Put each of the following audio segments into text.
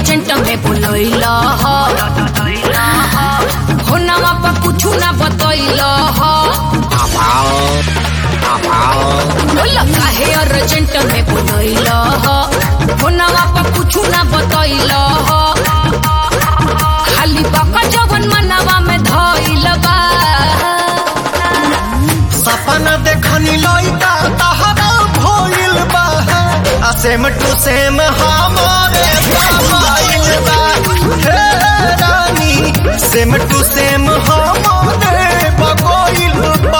urgent में बोलैला हो नवा पर कुछ ना बतैला बोल काहे अर्जेंट में बोलैला हो नवा पर कुछ ना बतैला खाली बका जवन मनवा में धइल बा सपना देखनी लइका तहरा भइल बा आ सेम टू सेम हमारे मोबाइल बा हे रानी सेम टू सेम हमारे बगोइल बा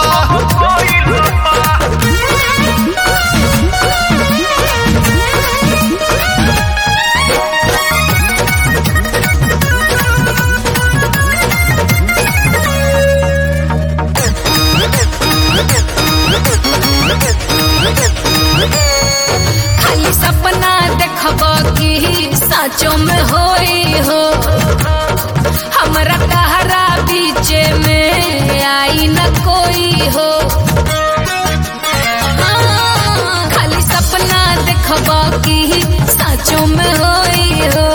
खाली सपना देखब कि साचो में होई हो हमरा कहरा बीच में आई न कोई हो हाँ, खाली सपना देखब कि साचो में होई हो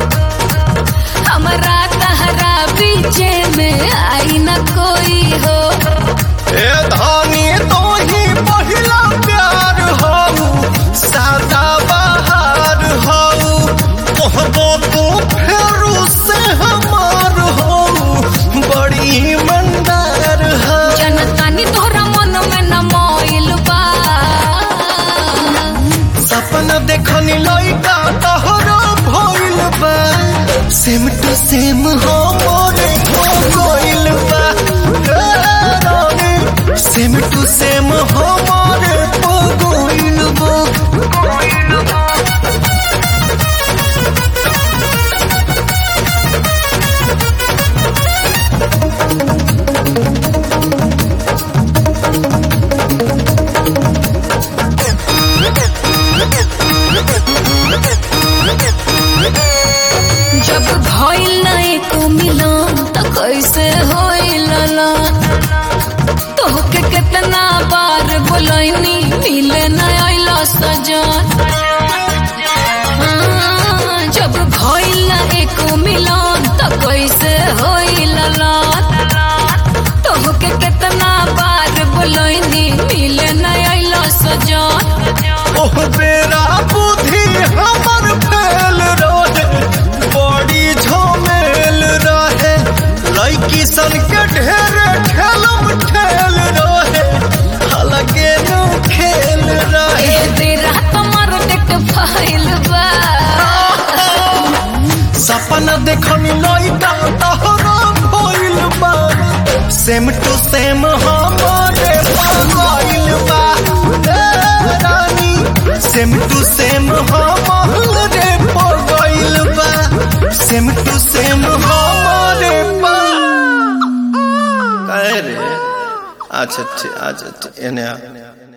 हमरा कहरा बीच में आई न कोई हो ए धानी तो ही पहिला प्यार हऊ सादा बहार हऊ कहबो तू फेरू से हमार हऊ बड़ी मंदार हऊ जनतानी तोहरा मन में न मोइल बा सपना देखनी लइका तहरा भइल बा सेम टू सेम हो मोरे हो गइल बा हे रानी, सेम टू सेम हो मोरे हो गइल बा जब भइल नहीं को मिलन त कैसे होइल ना तोहके कितना बार बोलैनी मिले न आइला सजन हाँ, जब भइल नहीं को मिलन त कैसे होइल ना तोहके कितना बार बोलैनी मिले न आइला सजन ओह बेरा बुद्धि हमर फेल रहे बड़ी झमेल रहे लड़की सन के ढेर ठेलम ठेल रहे अलगे नु खेल रहे ए तेरा कमर देख फाइल बा सपना देखनी लइका तहरा भइल बा सेम टू सेम हमारे भइल बा ए रानी सेम टू सेम हमारे भइल बा सेम टू सेम हमारे बा काहे रे अच्छा अच्छा अच्छा एने आ